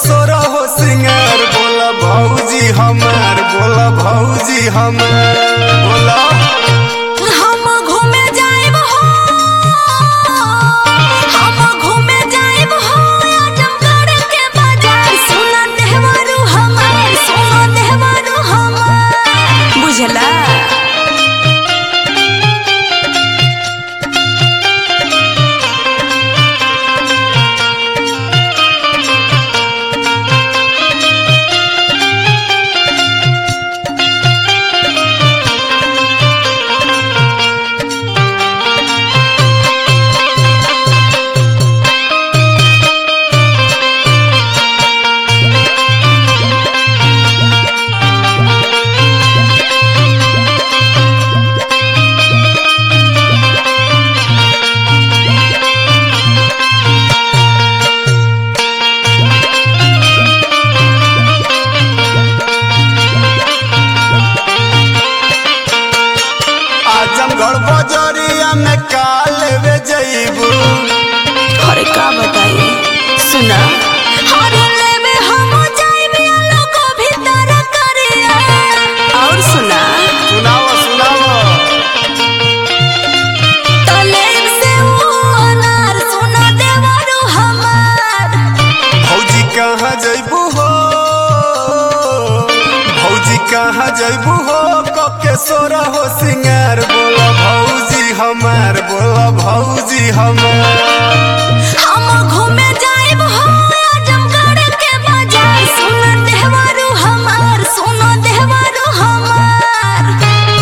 सोरा हो सिंगार बोला भौजी हमार बोला भौजी हमार बोला हम घूमे जाइब हो हम घूमे जाइब हो आजमगढ़ के बाजार सोना देहवारू हमार सोना देहवारू हमार बुझला आजमगढ़ बजरिया में काल वे जईबू अरे का बताई सुना अरे लेवे हम जाइब लोगो भीतर करिया और सुना सुनाव सुनाव तलेब से वो अनार सोना देवारू हमार भौजी कहाँ जईबू हो भौजी कहाँ जईबू हो कके सोरा हो सिंगार बोला भौजी हमार बोला भौजी हमार हम घूमे जाइब हो आजमगढ़ के बाजार सोना देवारू हमार सोना देवारू हमार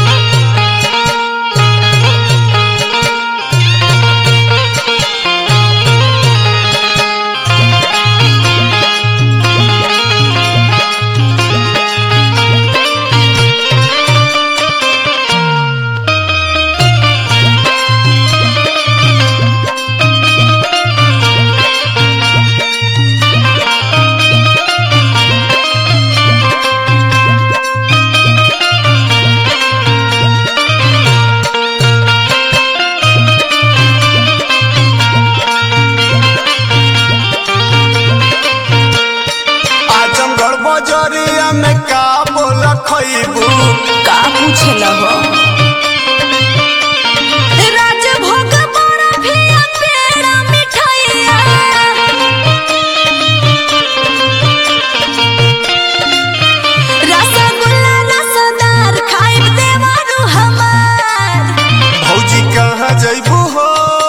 आजमगढ़ बजरिया में का बोला खईबू का पूछला हो राजभोग बर्फिया पेड़ा मिठाइया रसगुल्ला रसदार खाइब देवारू हमार भौजी कहाँ जईबू हो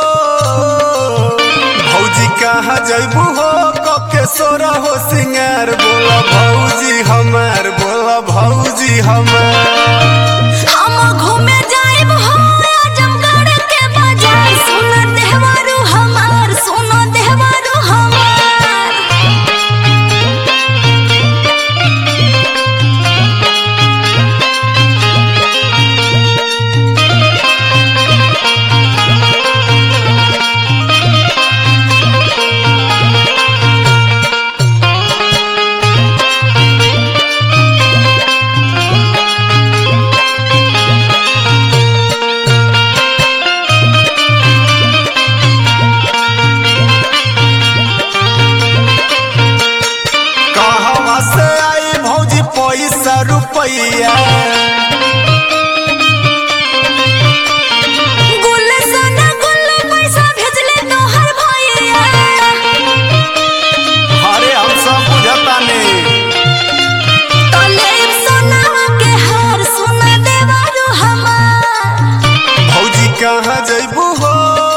भौजी कहाँ जईबू हो कके सोरा हो सिंगार बोला भौजी हमार बोला भौजी हमार हम घूमे जाइब हो आजमगढ़ के बाजार सोना देहवारू हमार सोना देहवारू हमार कहवा से आई भौजी पैसा रुपैया गुल सोना गुल पैसा भेजले तोहर भैया अरे हम सब बुझतानी तलेब सोनावा के हार सोना देवारू हमार भौजी कहाँ जईबू हो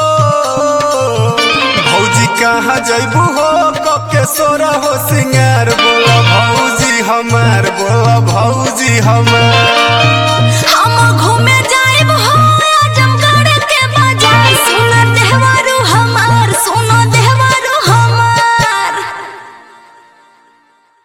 भौजी कहाँ जईबू हो कके सोरा हो सिंगार बोला भौजी हमार बोला भौजी हमार